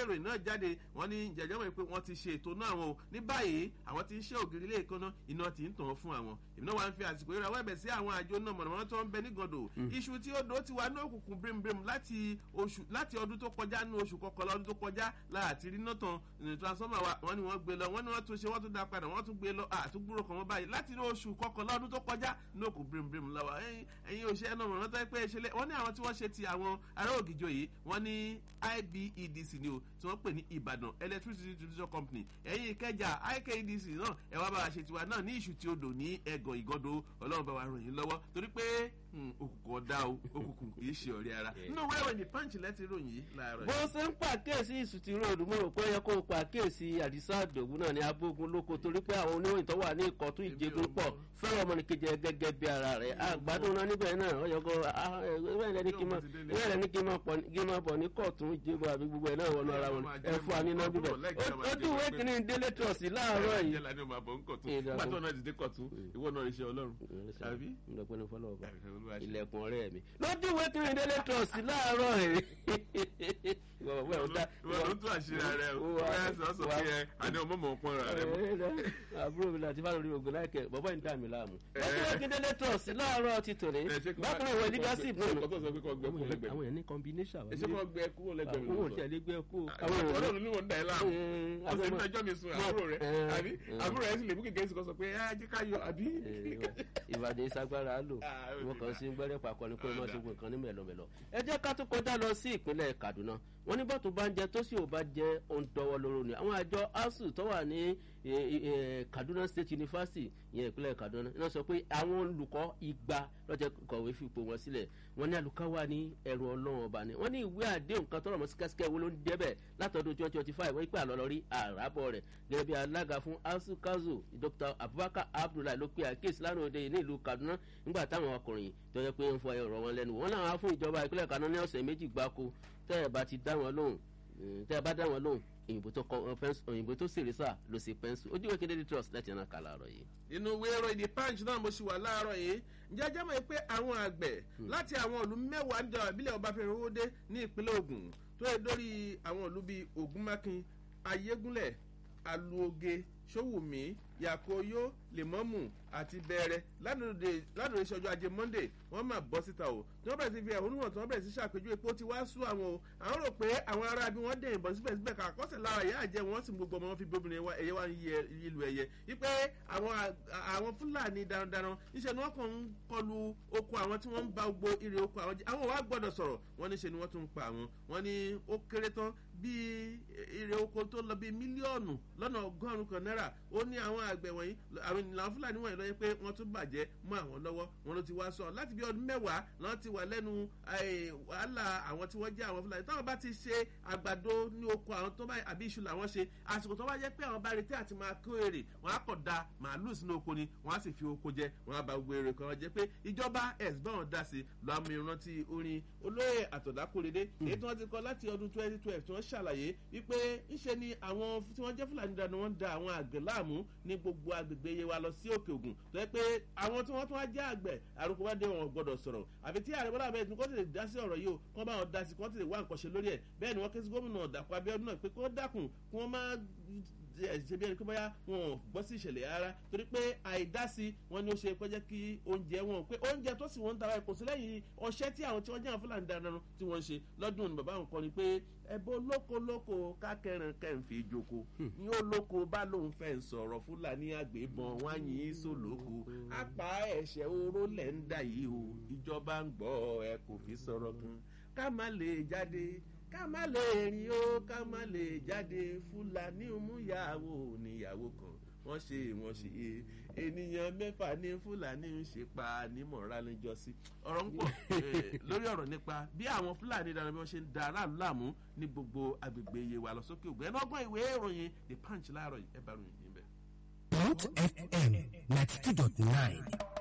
ìròyìn náà jáde wọ́n ní jẹjẹ́ wọ́n pé wọ́n ti ṣe ètò náà wọn o ní báyìí àwọn ti ń ṣe ògiri ilé ìkànnà iná ti ń tàn fún àwọn èmi náà wà ń fi àsìkò ìrora wẹ́bẹ̀ sí àwọn àjọ náà mọ̀nàmọ́ná tó ń bẹ ní gàndò iṣu tí ó dó ti wà ní òkùnkùn bírimbirim láti oṣù láti ọdún tó kọjá ní oṣù kọkànlá ọdún tó kọjá láti rí náà tán ní transformer wa wọ́n ní wọ́n gbé lọ wọ́n ní wọ́n tún ṣe wọ́n tún dá padà wọ́n tún gbé lọ àtúgbúrò kan wọ́n báyìí láti ní oṣù kọkànlá ọdún tó kọjá ní òkùn bírimbirim lọ́wọ́ ẹ̀yin òṣìṣẹ́ náà mọ̀nàmọ́ná tó ń pẹ́ ṣẹlẹ̀ wọ́n ní àwọn tí wọ́n ṣe ti àwọn ará ògìjọ yìí wọ́n ní ibedc ni o tí wọ́n pè ní ìbàdàn electricity distribution company ẹ̀yin ìkẹjà ikedc náà ẹ wá bá wa ṣe tiwa náà ní ìṣù tí odò ní ẹgàn ìgọ́dọ̀ ọlọ́run bá wa ràn yín lọ́wọ́ torí pé òkùnkùn ọ̀dà o òkùnkùn kì í ṣe ọ̀rẹ́ ara nínú wẹ́rẹ̀ ní punch lẹ́tí ròyìn yìí láàárọ̀ bó ṣe ń pàkíyèsí ìsùtì ròdù mo rò pé ó yẹ kó o pàkíyèsí àdìsá àdògún náà ní abógun lóko torí pé àwọn oníròyìn tó wà ní ìkọ̀tún ìjẹgun pọ̀ fẹ́ràn ọmọnìkejì gẹ́gẹ́ bí ara rẹ̀ àgbàdo náà níbẹ̀ náà ó yẹ kó ìwé ní kí n máa bọ̀ ní kọ̀tún ìjẹgun àbí gbogbo ẹ̀ náà wọnú ara wọn ẹ fún wa níná bíbẹ̀ ojú ìwé kìíní délé trọ̀sì láàárọ̀ yìí. nígbà tó náà dìde kọ̀tún ìwọ náà iṣẹ́ ọlọ́run àbí. ǹdọ̀pẹ́ni fọlọ́ ọba ilẹ̀kùn ọ̀rẹ́ mi lójú ìwé kìíní délé trọ̀sì láàárọ̀ yìí ìwọ ló tún àṣírí rẹ o wọ́n sọ sọ pé ẹ àní ọmọ mọ̀ pọ́n rẹ mọ́. àbúrò mi láti bá lórí ogun láìkẹ́ bàbá yìí ń dà mí láàmú. lójú ìwé kìíní délé trọ̀sì láàárọ̀ ti tòní bákan náà ìwé leadership náà àwọn yẹn ní combination. èsì kan gbẹ kúrò lẹ́gbẹ̀ẹ́ mi àwọn òṣèlú lè gbé kú. àwọn ọ̀rọ̀ ló ní wọn dà ẹ́ láàmú ó sì ń fẹjọ́ mi sun àbúrò rẹ àbí àbúrò rẹ sì lè mú kékeré sí kan sọ pé ẹ jẹ́ ká yọ àbí. ìbàdàn ìsagbára lò wọn kàn sí gbẹrẹ pàkọ ni pé wọn ṣe gbọn kan ní mẹlọmẹlọ. ẹ jẹ́ ká tó kọjá lọ sí ìpínlẹ̀ kaduna wọn ní bọ́tù bá ń jẹ tó sì ò bá jẹ ohun tọwọ́ lóró ni àwọn àjọ asuu tó wà ní kaduna state university yẹn ìpínlẹ̀ kaduna iná sọ pé àwọn olùkọ́ igba lọ́jọ́ kọ̀wé fipò wọn sílẹ̀ wọn ní alùká wà ní ẹrù ọlọ́run ọba ni wọn ní ìwé àdéhùn kan tọrọ mọ́ síkẹ́síkẹ́ wo ló ń débẹ̀ látọdún twenty twenty five wọ́n pè àlọ́ lọ rí àràbọ̀ rẹ̀ gẹ́gẹ́ bí alága fún asuu kazu dr abubakar abdullahi ló pe àkíyèsí lánàá òde ní ìlú kaduna nígbà táwọn ọkùnrin tó yẹ pé ń fọ ọ̀rọ̀ wọn lẹ́nu wọn làwọn á fún ìjọba ìpínlẹ̀ kaduna ní ọ̀sẹ̀ méjì gbáko tẹ́ ẹ̀ bá ti dá wọn lóhùn tẹ́ ẹ bá dá wọn lóhùn òyìnbó tó kọ òyìnbó tó sì rí sà ló sì pẹ́ńsù ojú ìwé kéde trust láti ẹ̀nà kà láàárọ̀ yìí. inú ìwé ìròyìn the punch náà mo ṣì wà láàárọ̀ yìí ǹjẹ́ ajá mọ̀ pé àwọn àgbẹ̀ láti àwọn ìlú mẹ́wàá níjọba ìbílẹ̀ ọbáfẹ́mi owóde ní ìpínlẹ̀ ogun tó yẹ lórí àwọn ìlú bíi ogunmákin ayégúnlẹ̀ aluoge sowumi yakoyo lèmọ́mù àti bẹ̀rẹ̀ ládùúgbò ìṣọjọ́ ajé monday wọ́n máa bọ́ síta o tí wọ́n bẹ̀rẹ̀ sí fi ẹ̀hónú hàn tí wọ́n bẹ̀rẹ̀ sí ṣàpèjúwe pé ó ti wá sú àwọn o àwọn rò pé àwọn ará bí wọ́n dẹ̀ ìbọn síbẹ̀síbẹ̀ kà kọ́sẹ̀ lára ìyá àjẹ́ wọn sì gbogbo ọmọ wọn fi bóbìnrin ẹ̀yẹ wá ń yẹ ìlú ẹ̀yẹ wípé àwọn fúlàní darandaran níṣẹ́ ni wọ́n kàn ń kọlu oko àwọn tí wọ́n ń ba gbogbo ire oko àwọn jẹ́ àwọn wàá gbọ́dọ̀ sọ̀rọ̀ wọ́n níṣẹ́ ni wọ́n tún ń pa àwọn wọ́n ní ó kéré tán bíi ire oko tó lọ bíi mílíọ̀nù lọ́nà ọgọ́rùn-ún kan náírà ó ní àwọn àgbẹ̀ wọ̀nyí àwọn ìlànà fúlàní wọ̀nyí lọ́yẹ́ pé wọ́n tún bàjẹ́ mọ́ àwọn lọ́wọ́ wọn ló ti wá sọ láti bí ọdún mẹ́wàá lọ́n ti wà lẹ́nu wàhálà àwọn tí wọ́n jẹ́ àwọn fúlàní táwọn bá ti ṣe àgbàdo ní oko àwọn tó bá àbí iṣu làwọn ṣe àsìkò tó bá jẹ́ pé àwọn bá retí àti máa kó èrè wọ́n á kọ̀ da màálù sínú oko ni wọ́n á sì fi oko jẹ wọ́n á ba gbogbo èrè kan jẹ́ pé ìjọba ẹ̀sìbọ̀n dá sí lọ́ àmì ìrántí orin olóyè àtọ̀dákòrédé èyí tí wọ́n ti kọ́ láti ọdún twenty twelve tí wọ́n ṣàlàyé wípé ńṣe ni àwọn tí wọ́n jẹ́ fúlàní dànù wọ́n da àwọn àgbẹ̀ láàmú ní gbogbo agbègbè yẹn wa lọ sí òkè ògùn tó yẹ pé àwọn tí wọ́n tún wá jẹ́ àgbẹ̀ àrùkù bá dé wọn gbọ́dọ̀ sọ̀rọ̀ àfi tí àrẹ bọ́lá abẹ́rẹ́ tí wọ́n ti lè dá sí ọ̀rọ̀ yìí o kí wọ́n bá wọn dá sí kí wọ́n ti lè wá nǹkan ṣe lórí ẹ̀ bẹ́ẹ̀ ni wọ́n ké sí gómìnà dàpọ̀ abíọ́dún náà pé kí wọ́n dákun kí wọ́n má ṣe bí ẹni pé bóyá wọn ò gbọ́ sí ìṣẹ̀lẹ̀ ara torí pé àìdásí wọn ni ó ṣe pé jẹ́ kí oúnjẹ wọn pé oúnjẹ tó sì wọ́n ń tara ẹ̀kọ́ sí lẹ́yìn ọṣẹ́ tí àwọn tí wọ́n jẹ́ àwọn fúlàní dáadáa tí wọ́n ń ṣe lọ́dún ní bàbá àwọn kan ni pé ẹbọ lóko lóko kákẹrin kẹfì ìjoko ní ó lóko bá lóun fẹ́ ń sọ̀rọ̀ fúlàní àgbébọn wọn yìn ín sólóko apá ẹ̀ṣẹ̀ oró lẹ̀ ń dà yìí o ìjọba ń gbọ́ ẹ kò fi sọ̀rọ̀ kan ká má lè jáde ká má lè rìn ó ká má lè jáde fúlàní òmùyàwó níyàwó kan wọ́n ṣe wọ́n ṣe é ènìyàn mẹ́fà ní fúlàní ń ṣe pa ní mọ̀ránìjọ́sí ọ̀rọ̀ ń pọ̀ lórí ọ̀rọ̀ nípa bí àwọn fúlàní dára bí wọ́n ṣe ń da aráàlú láàmú ní gbogbo agbègbè iye wa lọ sókè ògbẹ́ ẹnọ́gbọ́n ìwé ìròyìn the punch láàárọ̀ ẹ bá ròyìn níbẹ̀. Mount FM ninety two dot nine